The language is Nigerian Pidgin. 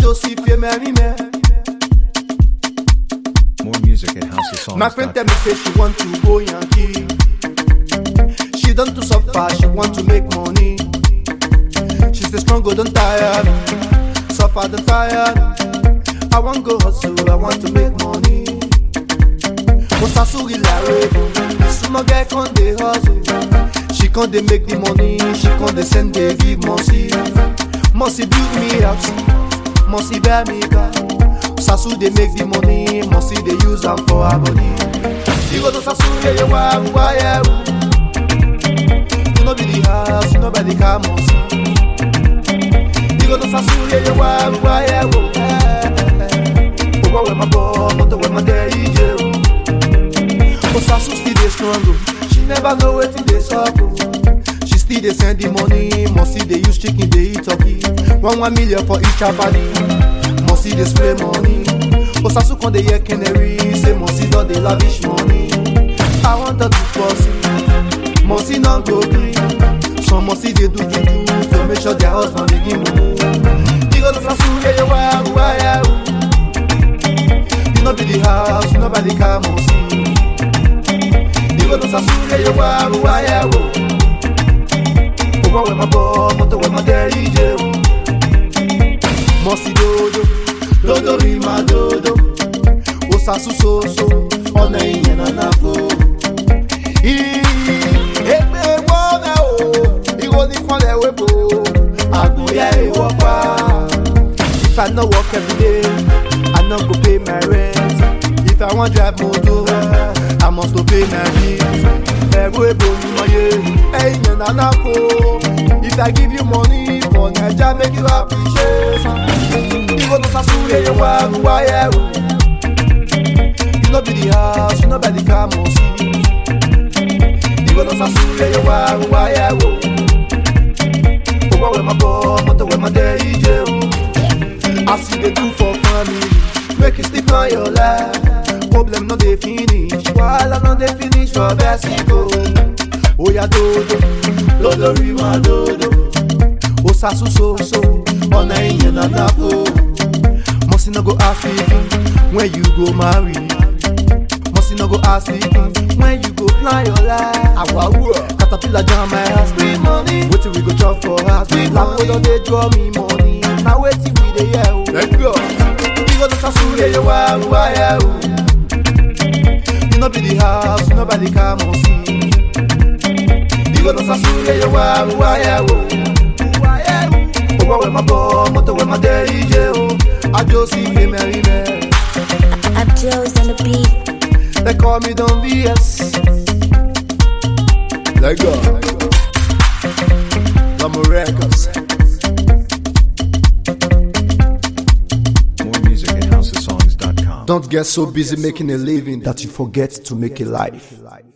Joseph Yemerime. More music at houseofsongs.com. My friend tell me say she want to go Yankee. She done to suffer, she want to make money. She say strong, go don't tire me. Suffer, don't tire me. I want go hustle, I want to make money. But Sasuri la rebo, small girl con dey hustle. She con dey make the money, she con dey send dey give Mossy. Mossy build me house, Mossy buy me car. Sasu dey make the money, Mossy dey use am for her body. You go to Sasu, yeah, you want, why, yeah, You know be the house, you know be the car, Mossy. You go to Sasu, yeah, you want, why, yeah, Oh, where my boy, motor where my day, yeah, But Sasu still dey strong, oh. She never know wetin dey sup, oh. She still dey send the money, Mossy dey use chicken, dey eat turkey. One one million for each body. Mossy dey spray money. But Sasu con dey hear canary, say Mossy don dey lavish money. I want her to pursue, Mossy no go gree. Some Mossy dey do juju to make sure their husband dey give mumu. You go to Sasu, yeah, yeah, wah, wah, yeah, oh. You no be the house, you no buy the car, Mossy. You go to Sasu, yeah, yeah, wah, wah, yeah, oh. Owó wẹ̀ máa bọ̀, mọ́tò wẹ̀ máa dẹ́ ìjẹ́ o. Mọ̀sí dodo, dodo rí máa dodo. Ó sàṣù soso, ọ̀nà ìyẹn náà náà fò. Èpè wọ́n mẹ́ o, ìwọ ní kọ́lẹ̀ wébo. Àgùnyẹ ìwọ pa. If I no work every day, I no go pay my rent. If I wan drive motor, I must to pay my bills. Ẹ̀rú èbò ni mo yé, ẹ̀yìn yẹn náà náà fò. If I give you money for Naija, make you appreciate. Ìwọ tó sá sùn yẹyẹ wá wá yẹ o. You no be the house, you no buy the car, mo sí. Ìwọ tó sá sùn yẹyẹ wá wá yẹ o. Owó wẹ̀ máa bọ̀, mọ́tò wẹ̀ máa dẹ́ ìjẹ́ o. As you dey do for family, make you still plan your life. Problem no dey finish, wahala no dey finish for Mexico. Oya dodo, dodo rí máa dodo. Ó sàṣù soso, ọ̀nà ìyẹn náà dáko. Mọ̀sí no go ask me when you go marry. Mọ̀sí no go ask me when you go plan your life. Àwáwú caterpillar jam my house. Free money, wetin we go chop for house? Free money, don dey draw me money. Na wetin we dey hear o. Let's go. You go to Sasu, yeah, yeah, wah, wah, yeah, o. You no be the house, you no buy the car, Mossy. You go to Sasu, yeah, yeah, wah, wah, yeah, o. Owó wẹ̀ máa bọ̀, mọ́tò wẹ̀ máa dẹ́ ìjẹ́ o. Àjọ sí fèmẹ́rin mẹ́. Abdul's on the beat. They call me Don BS. Let go. Lamo Records. More music at houseofsongs.com. Don't get so busy making a living that you forget to make a life.